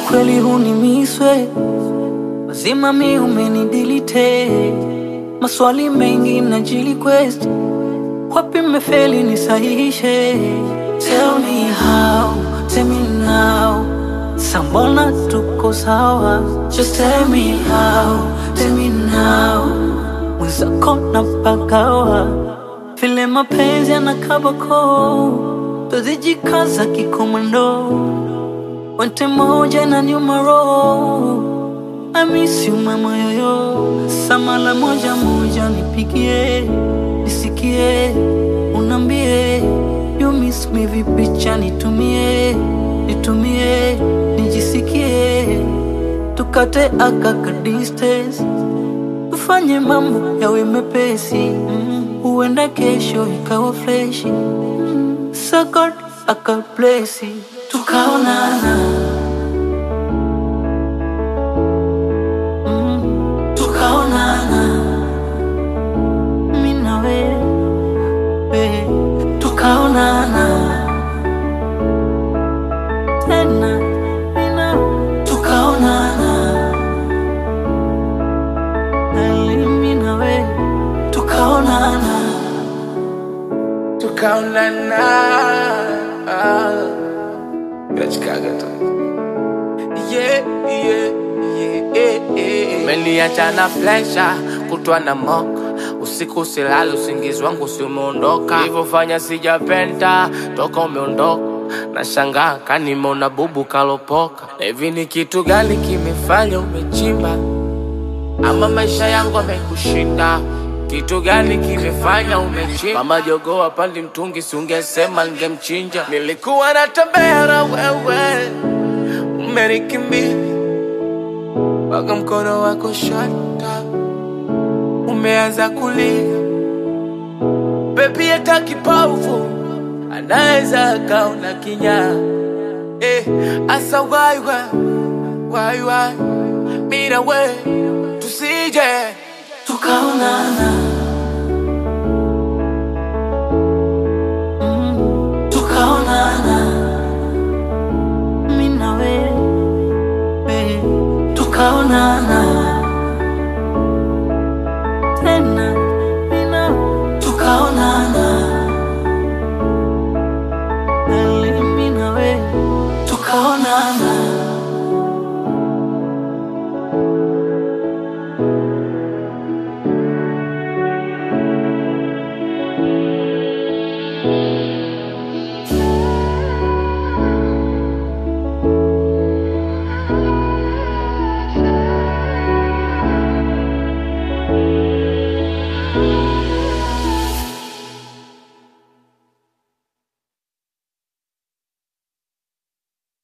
kweli hunimiswe mazima mi umenidilite maswali mengi na jili quest wapi mefeli nisahihishe tell me how tell me now sambona tuko sawa just tell me how tell me now mwenzako na pagawa vile mapenzi yanakabako tuzijikaza kikomando wente moja na nyuma roho I miss you mama yoyo samala moja moja nipigie nisikie unambie you miss me vipicha nitumie nitumie nijisikie tukate akaka distance tufanye mambo yawe mepesi mm. huenda kesho ikawa freshi mm. sakot akaplesi tukaonana mm. tukaonana mi na wewe tukaonana tena mi na tukaonana Ali, mi na wewe tukaonana tukaonana nachikaga tu yeah, yeah, yeah, yeah, yeah. Umeniacha na flesha kutwa na moka usiku silali usingizi wangu si umeondoka ilivyofanya sijapenda toka umeondoka nashangaa kanimona bubu kalopoka na hivi ni kitu gani kimefanya umechimba ama maisha yangu amekushinda kitu gani kimefanya umechimba mama jogoo apandi mtungi siungesema ningemchinja nilikuwa natembea na wewe umenikimbia mpaka mkono wako shata umeanza kulia bebi hata kipofu anaweza akaona kinyaa eh, asa waiwa waiwa mina we tusije tukaonana Mm, tukaonana mi na wewe tukaonana tena mi na tukaonana Ali, mi na wewe tukaonana